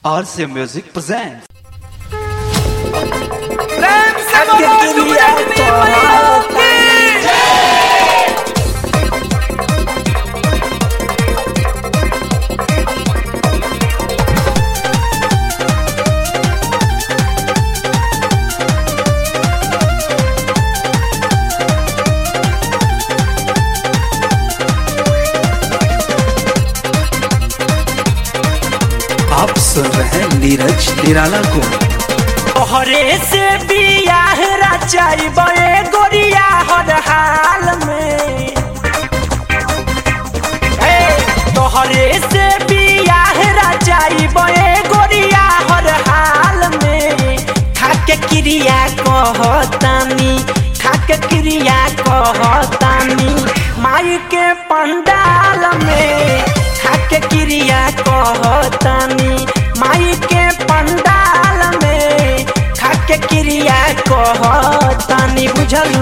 RC Music presents. प्रेम से बोलो शुभ जन्मदिन मनाओ की आप सुन रहे हैं नीरज निराला को तोहरे से बियाह रचाई बे गोरिया हर हाल में ए, तोहरे से बियाह रचाई बे गोरिया हर हाल में खाके क्रिया कहतानी खाके क्रिया कहतानी माई के पंडाल में खाके क्रिया कहतानी माई के पंडाल में खाके क्रिया कहतानी बुझलू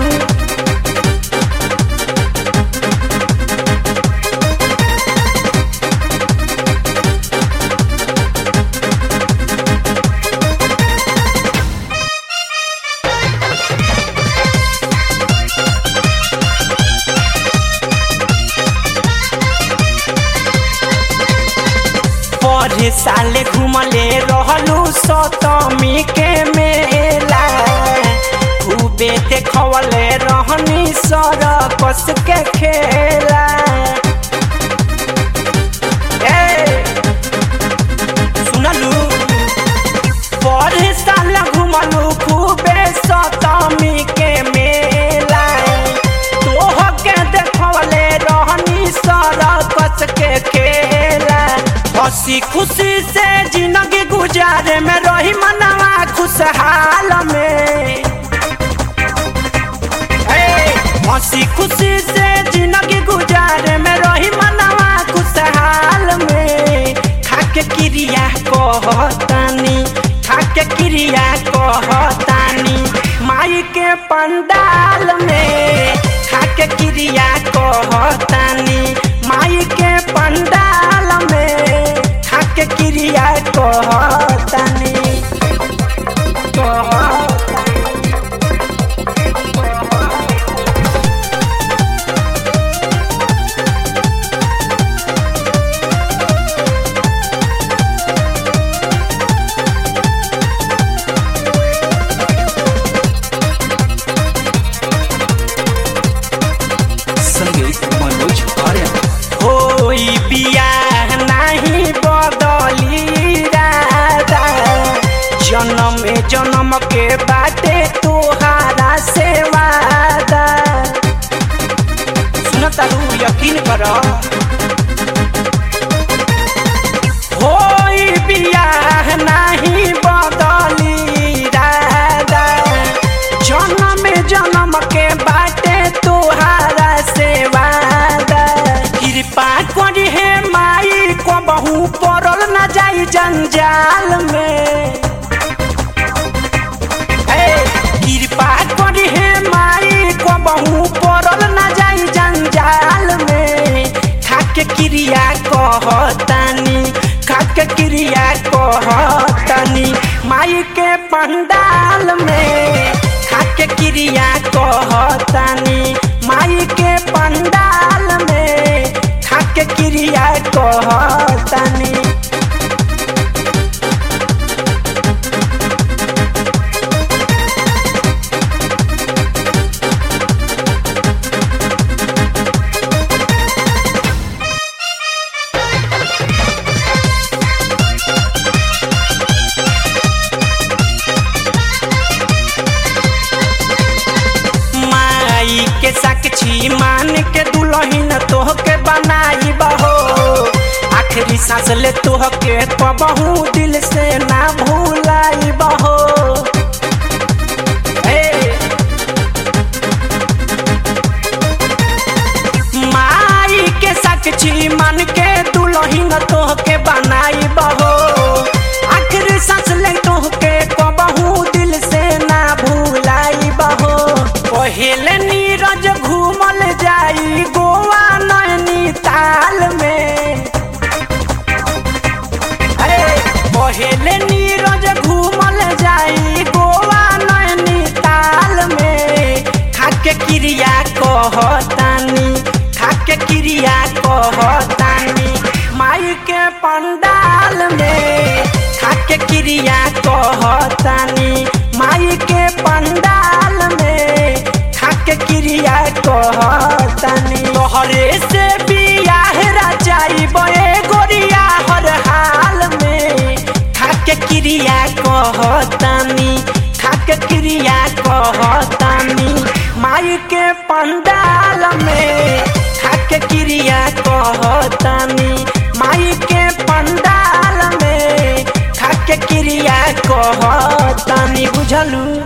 पढ़े साले घुमले रहलू सतमी के मेला खूबे देखवले रहनी सरकस के खेला ए, सुनलू पढ़े साल घुमलू खूबे सतमी के मेला तोह के देखवले रहनी सरकस के खेला हंसी खुशी से जिंदगी गुजारे में रही मनवा खुशहाल में ए, हंसी खुशी से जिंदगी गुजारे में रही मनवा खुशहाल में खाके क्रिया कहतानी खाके क्रिया कहतानी माई के पंडाल में खाके क्रिया कहतानी माई के पंडाल में खाके क्रिया कहतानी कहतानी संगीत मनोज आर्य होई बियाह नाही बदली राधा जन्म जन्म के बाटे तोहारा से वादा सुनता रू यकीन कर होई बियाह नाही बदली राधा जन्म जन्म के बाटे तोहारा से वादा कृपा करी हे माई को बहु पड़ल न जाई जंजाल में ए, कृपा करी हे माई को बहु पड़ल न जाई जंजाल में खाके क्रिया कहतानी खाके क्रिया कहतानी माई के पंडाल में खाके क्रिया कहतानी माई के पंडाल में खाके क्रिया कहतानी माई के साक्षी मान के दुल्हन तोह के बनाई बहो आखिरी सांस ले तोह के कबहू दिल से ना भूलाई बहो ए, माई के साक्षी मान के दुल्हन तोह के बनाई बहो आखिरी सांस ले तोह के कबहू दिल से ना भूलाई बहो पहले नीरज घूमल जाई गोवा नैनीताल में ले नीरज घूमल जाई गोवा नैनीताल में खाके क्रिया कहतानी खाके क्रिया कहतानी माई के पंडाल में खाके क्रिया कहतानी माई के पंडाल में खाके क्रिया कहतानी तोहरे से बियाह रचाई बे गोरिया हर हाल में खाके क्रिया कहतानी खाके क्रिया कहतानी माई के पंडाल में खाके क्रिया कहतानी माई के पंडाल में खाके क्रिया कहतानी बुझलू